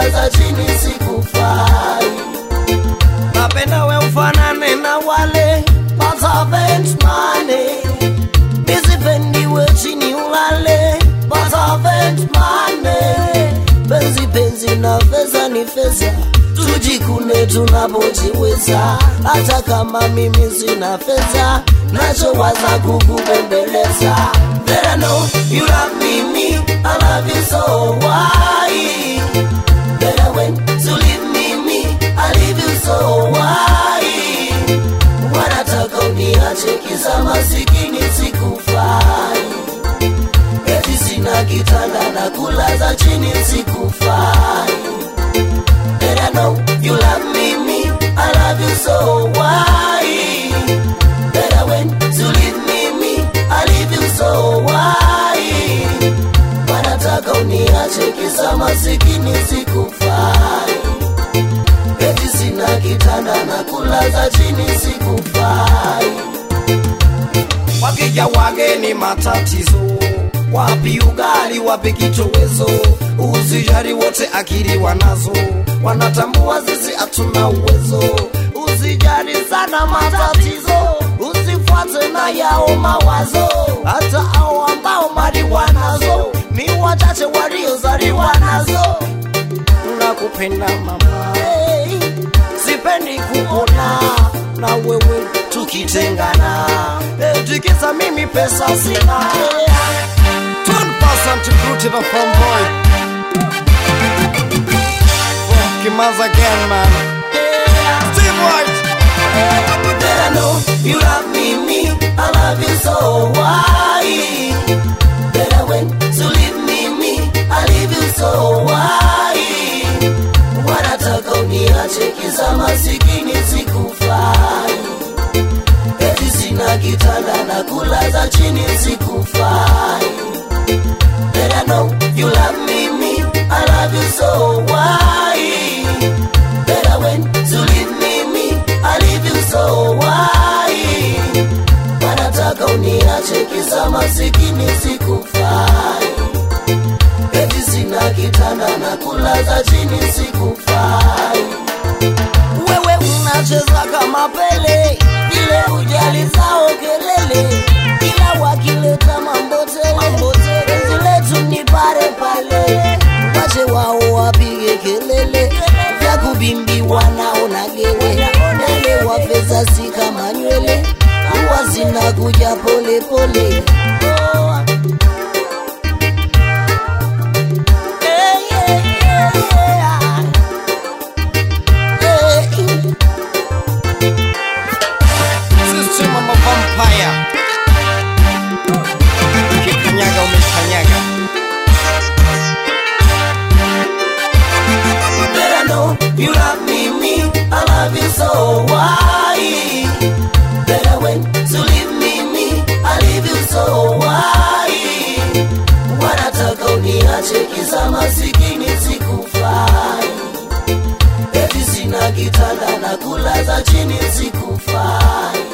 kulaza chini sikufai napenda we ufanane na wale matavent mane misipendiwe chini ulale matavent mane penzi penzi na feza ni feza tujikune tunapojiweza hata kama mimi sina fedha nachowaza kukubembeleza That I know you love me, me, I love you so why? Better when to leave me, me, I leave you so why? Wanataka uniache kisa masikini sikufai eti sina kitanda na kulaza chini sikufai And I know you love me, me, I love you so why? Better when to leave me, me, I leave you so why? Wanataka uniache kisa masikini sikufai eti sina kitanda na kulaza chini sikufai wakija wageni matatizo wapi ugali wapi kitowezo usijari wote akili wanazo wanatambua sisi hatuna uwezo usijari sana matatizo usifuate na yao mawazo hata ao ambao mali wanazo ni wachache waliozaliwa nazo nakupenda mama hey, sipendi kuona na wewe tukitengana hey, tikisa mimi pesa sina Turn person to crew to the phone boy. From Kimaza again, man. Steve White. That I know you love me, me, I love you so why? Better when to leave me, me, I leave you so why? Wanataka uniache kisa masikini sikufai eti sina kitanda na kulaza chini sikufai That I know you love me, me, I love you so why? Better when to leave me, me, I leave you so why? Wanataka uniache kisa masikini sikufai eti sina kitanda na kulaza chini sikufai wewe unacheza kama pele vile ujali zao kelele ila wakileta mambotele penzi letu ni pale pale wache wao wapige kelele vya kubimbiwa naona gele nale wapeza si kama nywele huwa zinakuja pole pole oh. Hey, yeah, yeah, yeah. Hey. System of a vampire. Ukikanyaga umekanyaga. Better know you love me, me, I love you so why? Better when to leave me, me, I leave you so why? Wanataka uniache kisa masikini sikufai eti sina kitanda na kulaza chini sikufai